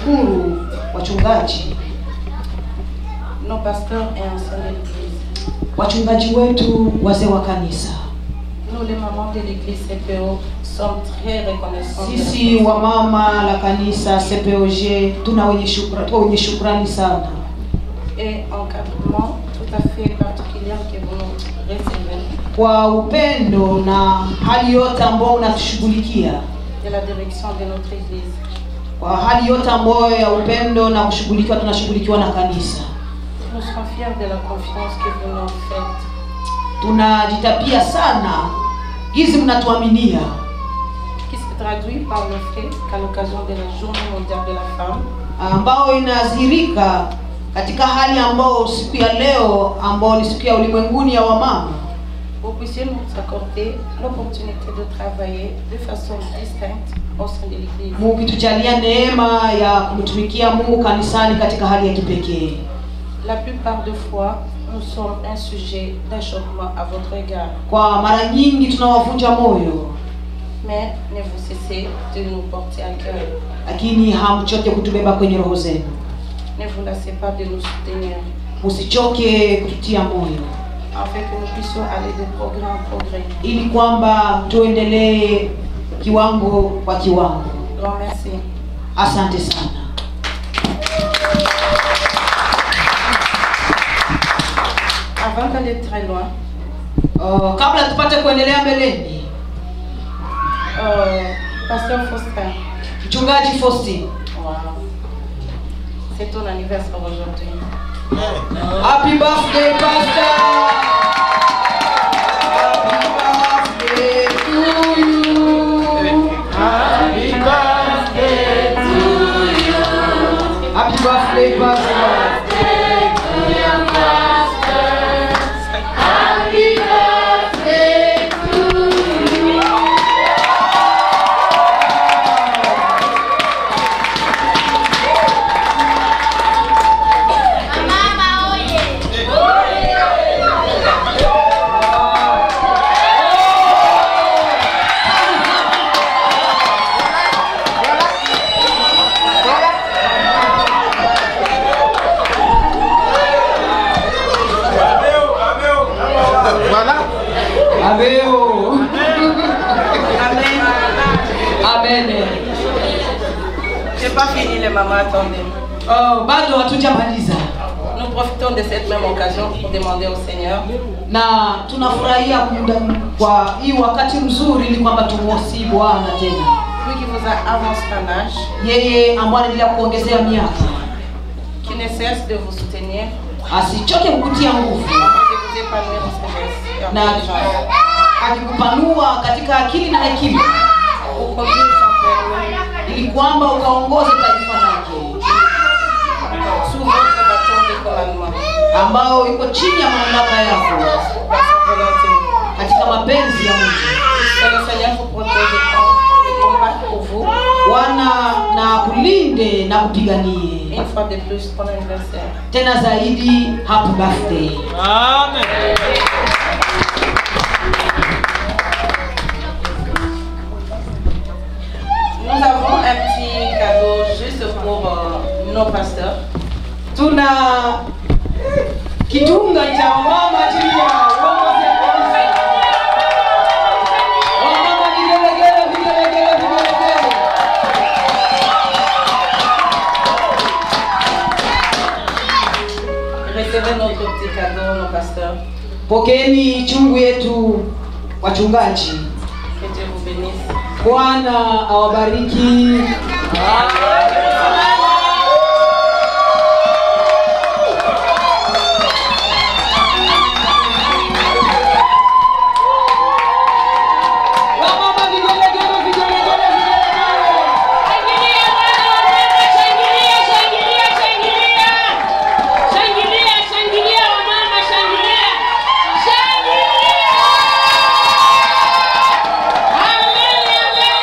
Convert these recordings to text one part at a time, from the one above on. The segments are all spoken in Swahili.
tunawashukuru wachungaji, nos pasteurs et anciens de l'Église. wachungaji wetu, wazee wa kanisa. Nous, les mamans de l'Église CPO, sommes très reconnaissants. de la Sisi wamama la kanisa CPOG tuna wenye shukrani, wenye shukrani sana et encadrement tout à fait particulier que vous nous recevez kwa upendo na hali yote ambao unatushughulikia, de la direction de notre Église. kwa hali yote ambayo ya upendo na kushughulikiwa, tunashughulikiwa na kanisa. Nous sommes fiers de la confiance que vous nous faites. Tunajitapia sana hizi mnatuaminia, qui se traduit par le fait qu'à l'occasion de la Journée mondiale de la femme, ambao inadhihirika katika hali ambao siku ya leo ambao ni siku ya ulimwenguni ya wamama vous puissiez nous accorder l'opportunité de travailler de façon distincte au sein de l'Église. mukitujalia neema ya kumtumikia Mungu kanisani katika hali ya kipekee. La plupart des fois, nous sommes un sujet d'achoppement à votre égard, Kwa mara nyingi tunawavunja moyo, mais ne vous cessez de nous porter à cœur. lakini hamchoke kutubeba kwenye roho zenu. Ne vous lassez pas de nous soutenir, Musichoke kututia moyo, afin que nous puissions aller de progrès en progrès. ili kwamba tuendelee kiwango kwa kiwango. Grand merci. Asante sana. Avant d'aller très loin, Uh, kabla tupate kuendelea mbeleni, euh, Pasteur Faustin, mchungaji Faustin, Wow. C'est ton anniversaire aujourd'hui. happy birthday pastor. Happy birthday to you. Happy birthday pastor. Happy birthday to you. Mama oye! Aveo. Amen. Amen. J'ai pas fini les mamans, attendez. Oh, bado hatujamaliza Nous profitons de cette même occasion pour demander au Seigneur na tunafurahia muda kwa hii wakati mzuri ili kwamba tumuosi Bwana tena lui qui vous a avancé en âge, yeye ambaye anaendelea kuongezea miaka qui ne cesse de vous soutenir asichoke kukutia nguvu afin de vous épanouir en sagesse et en na intelligence. akikupanua katika akili na hekima Pour conduire son peuple ili kwamba ukaongoze taifa lake sous votre bâton de commandement, ambao iko chini ya mamlaka yako par sa volonté. katika mapenzi ya Mungu. Que le Seigneur vous protège et combatte pour vous Bwana na kulinde na kupiganie une fois de plus pour l'anniversaire. tena zaidi. Happy birthday. Nous avons un petit cadeau juste pour euh, nos pasteurs. Tuna kitunga cha wamama chini ya uongozi wa kanisa. Wamama vigelegele, vigelegele, vigelegele. Recevez notre petit cadeau, nos pasteurs. Pokeeni chungu yetu wachungaji. Que Dieu vous bénisse. Bwana awabariki. Wamama vigelegele, vigelegele, vigelegele. Shangilia Bwana wapendwa, shangilia, shangilia, shangilia. Shangilia, shangilia wamama, shangilia. Shangilia! Amen, amen,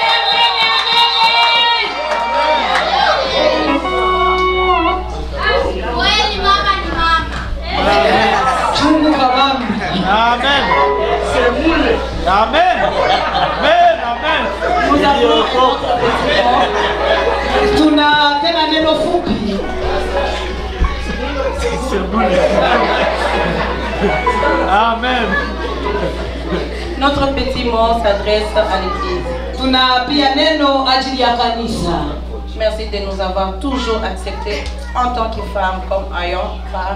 amen, amen. Kweli mama ni mama. Chungu kabambi. Amen. Amen. Amen. Amen. Tuna tena neno fupi Amen. Notre petit mot s'adresse à l'Église. tuna pia neno ajili ya kanisa Merci de nous avoir toujours acceptés en tant que femmes comme ayant part,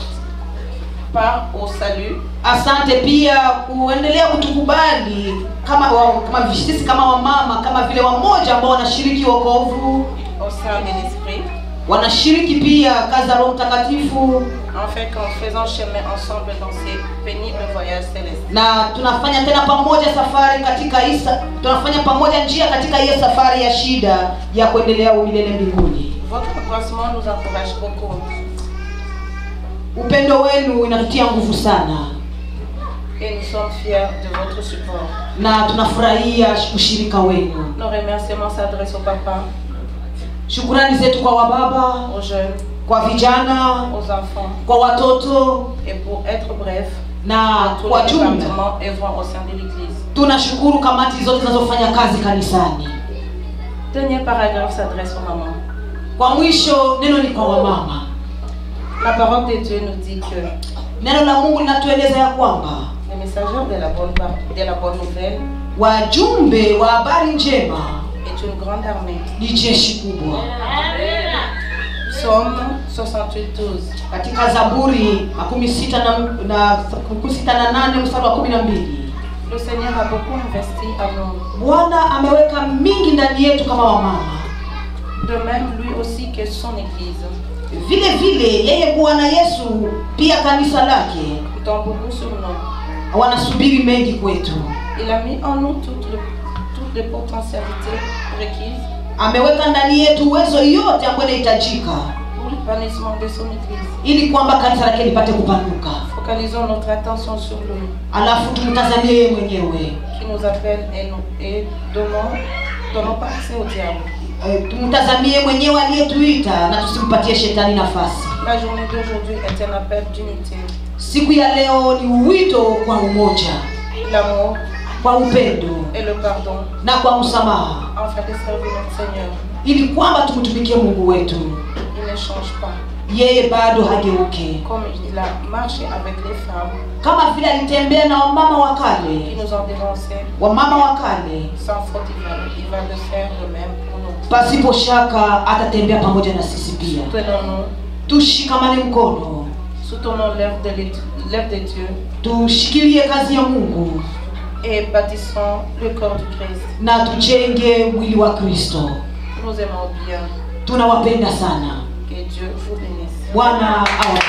part au salut asante pia kuendelea kutukubali kama wa, kama sisi kama wamama kama vile wamoja ambao wanashiriki wokovu au sein de l'Esprit, wanashiriki pia kazi za roho mtakatifu afin qu'en faisant chemin ensemble dans ces pénibles voyages célestes, na tunafanya tena pamoja safari katika hii sa- tunafanya pamoja njia katika hiyo safari ya shida ya kuendelea umilele mbinguni votre croissement nous encourage beaucoup upendo wenu inatutia nguvu sana et nous sommes fiers de votre support. na tunafurahia ushirika wenu Nos remerciements s'adressent au papa, shukurani zetu kwa wababa aux jeunes, kwa vijana aux enfants kwa watoto et pour être bref, na à tous kwa les jumla départements œuvrant au sein de l'Église. tunashukuru kamati zote zinazofanya kazi kanisani Dernier paragraphe s'adresse aux mamans. kwa mwisho neno ni kwa wamama La parole de Dieu nous dit que neno la mungu linatueleza ya kwamba les messagers de la bonne, par- de la bonne nouvelle wajumbe wa habari njema est une grande armée. ni jeshi kubwa Psaume 68, 12. katika zaburi makumi sita na, na makumi sita na nane mstari wa kumi na mbili Le Seigneur a beaucoup investi à nous. bwana ameweka mingi ndani yetu kama wamama De même, lui aussi que son Église, vile vile yeye bwana yesu pia kanisa lake comptant beaucoup sur nous. wanasubiri mengi kwetu Il a mis en nous toutes les, toutes les potentialités requises ameweka ndani yetu uwezo yote ambayo inahitajika pour l'épanouissement de son Église. ili kwamba kanisa lake lipate kupanuka Focalisons notre attention sur lui, alafu tumtazamie yeye mwenyewe qui nous appelle et, nous, et donnons, donnons pas accès au diable. Eh, tumtazamie mwenyewe aliyetuita na tusimpatie shetani nafasi La journée d'aujourd'hui est un appel d'unité, siku ya leo ni wito kwa umoja l'amour kwa upendo et le pardon, na kwa msamaha afin de servir notre Seigneur. ili kwamba tumtumikie mungu wetu Il ne change pas. yeye bado hageuke Comme il a marché avec les femmes kama vile alitembea na wamama wa qui kale nous ont dénoncés, wamama wa kale sans faute, il va, il va le faire de même pour nous. pasipo shaka atatembea pamoja na sisi pia Soutenons-nous, tushikamane mkono soutenons l'œuvre de, l'É- l'œuvre de Dieu tushikilie kazi ya mungu et bâtissons le corps du Christ. na tujenge mwili wa kristo Nous aimons bien. tunawapenda sana Que Dieu vous bénisse. bwana awa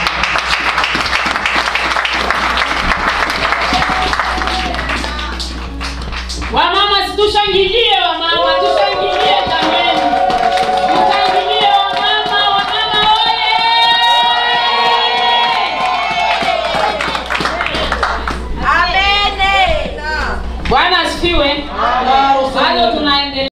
Wamama situshangilie wamama, tushangilie jameni. Tushangilie wamama, wamama oye! Bwana asifiwe.